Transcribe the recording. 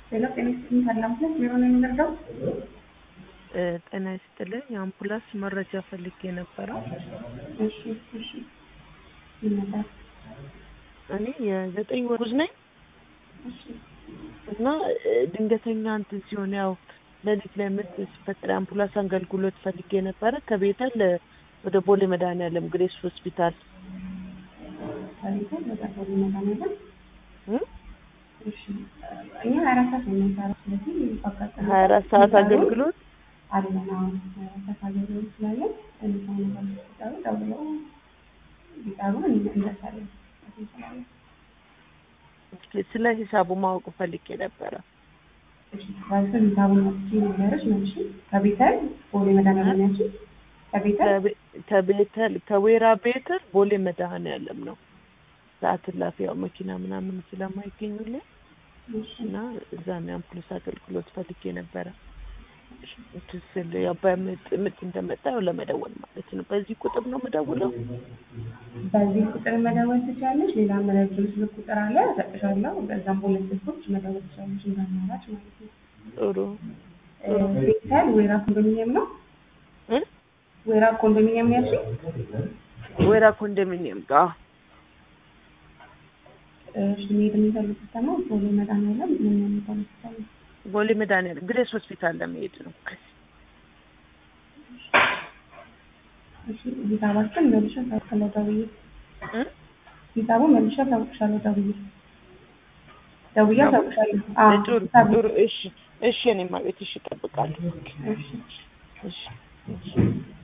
ሌላ ጤና ይስጥልኝ ካላምፕላስ የሆነ የሚረዳው ጤና ይስጥልኝ የአምቡላንስ መረጃ ፈልጌ ነበረ። እሺ እሺ ይመጣል እኔ የዘጠኝ ወር ጉዝ ነኝ እሺ እና ድንገተኛ እንትን ሲሆን ያው ሌሊት ላይ ምት ሲፈጠር የአምቡላንስ አገልግሎት ፈልጌ ነበረ ከቤተል ወደ ቦሌ መድኃኒዓለም ግሬስ ሆስፒታል ከቤተል ወደ ቦሌ መድኃኒዓለም እ እሺ እኛ ሀያ አራት ሰዓት ነው የምንሰራው ስለዚህ ባጋጠመ ሀያ አራት ሰዓት አገልግሎት አለን አሁን ሰፋ አገልግሎት ስላለን እነዛው ነገር ሲጠሩ ደውለው ቢጠሩ እንደርሳለን እንችላለን እስኪ ስለ ሂሳቡ ማወቅ ፈልጌ ነበረ። ባልስን ሂሳቡን መጥቼ ነገሮች መልሽ ከቤተል ቦሌ መድኃኒዓለም ያልሽኝ ከቤተል ከቤ- ከቤተል ከዌራ ቤተል ቦሌ መድኃኒዓለም ነው። ሰዓት እላፊ ያው መኪና ምናምን ስለማይገኙልኝ እሺ እና እዛ ነው የአምቡላንስ አገልግሎት ፈልጌ ነበረ። እንትን ስል ያው በምጥ ምጥ እንደመጣ ያው ለመደወል ማለት ነው። በዚህ ቁጥር ነው የምደውለው። በዚህ ቁጥር መደወል ትችላለች። ሌላ መረጃ ስልክ ቁጥር አለ እሰጥሻለሁ። በዛም በሁለት ስልኮች መደወል ትችላለች እንደ አማራጭ ማለት ነው። ጥሩ እ ቤተል ወይራ ኮንዶሚኒየም ነው። እ ወይራ ኮንዶሚኒየም ነው ያልሽኝ? ወይራ ኮንዶሚኒየም ጋር እሺ መሄድ የሚፈልጉት ደግሞ ቦሌ መድኃኒዓለም ምን ነው የሚባለው ሆስፒታል ነው? ቦሌ መድኃኒዓለም ግሬስ ሆስፒታል ለመሄድ ነው። እሺ ሂሳባችን መልሼ አሳውቅሻለሁ ደውዬ እ ሂሳቡን መልሼ አሳውቅሻለሁ ደውዬ ደውዬ አሳውቅሻለሁ። አዎ ጥሩ ሂሳቡ ጥሩ። እሺ እሺ፣ እኔማ ቤት እሺ፣ እጠብቃለሁ። እሺ እሺ እሺ